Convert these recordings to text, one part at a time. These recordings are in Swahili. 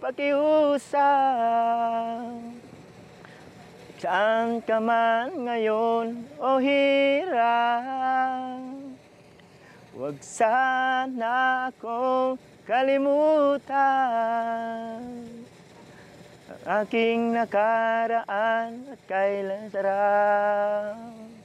pakiusap Saan ka man ngayon o hirap Huwag sana akong kalimutan Ang aking nakaraan at kailan sarap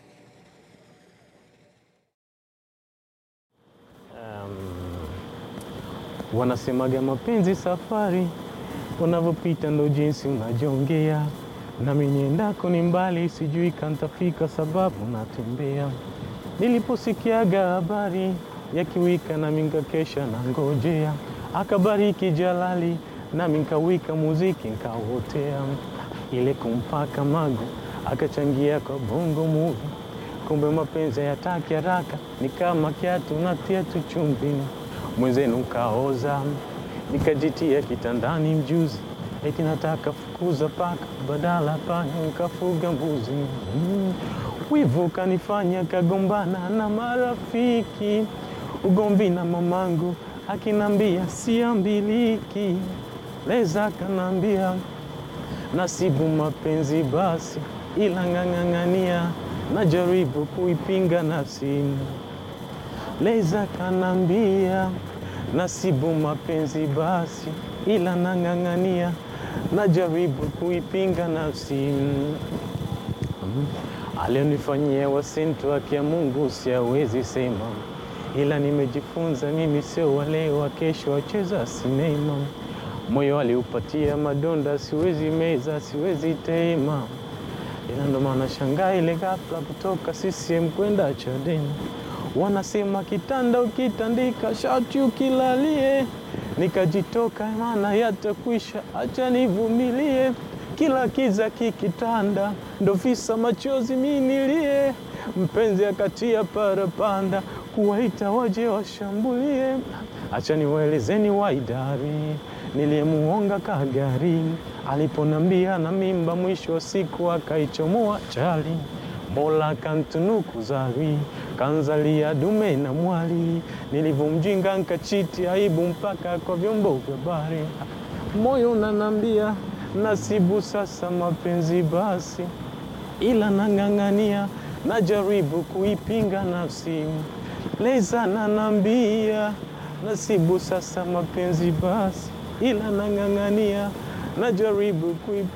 Wanasemaga mapenzi safari, unavyopita ndo jinsi unajongea. Nami niendako ni mbali, sijui kantafika sababu natembea. Niliposikiaga habari ya kiwika, nami nkakesha na ngojea. Akabariki Jalali, nami nkawika muziki nkauotea. Ile kumpaka magu, akachangia kwa bongo movie. Kumbe mapenzi hayataki haraka, ni kama kiatu natia tu chumvi mwenzenu kaoza, nikajitia kitandani mjuzi, eti nataka fukuza paka, badala panya nikafuga mbuzi. Mm. Wivu kanifanya kagombana na marafiki, ugomvi na mamangu akinambia siambiliki, leza kanambia nasibu mapenzi basi, ila ng'ang'ang'ania, najaribu kuipinga nafsi Leza kanambia nasibu mapenzi basi, ila nang'ang'ania, najaribu kuipinga nafsi. Mm. Alionifanyia wasintu haki ya Mungu siawezi sema, ila nimejifunza mimi sio wale wa kesho wacheza sinema. Moyo aliupatia madonda, siwezi meza, siwezi tema, ila ndo maana shangaa ile ghafla kutoka CCM kwenda Chadema wanasema kitanda ukitandika shati ukilalie, nikajitoka maana yatakwisha, acha nivumilie. Kila kiza kikitanda, ndo visa machozi minilie. Mpenzi akatia parapanda, kuwaita waje washambulie. Acha niwaelezeni waidari niliyemuonga kagari, aliponambia na mimba, mwisho wa siku akaichomoa chali Mola kantunuku zari kanzalia dume na mwali, nilivyomjinga nkachiti aibu mpaka kwa vyombo vya habari. Moyo unanambia nasibu sasa mapenzi basi, ila nang'ang'ania, najaribu kuipinga nafsi. Leza nanambia nasibu sasa mapenzi basi, ila nang'ang'ania, najaribu kuipinga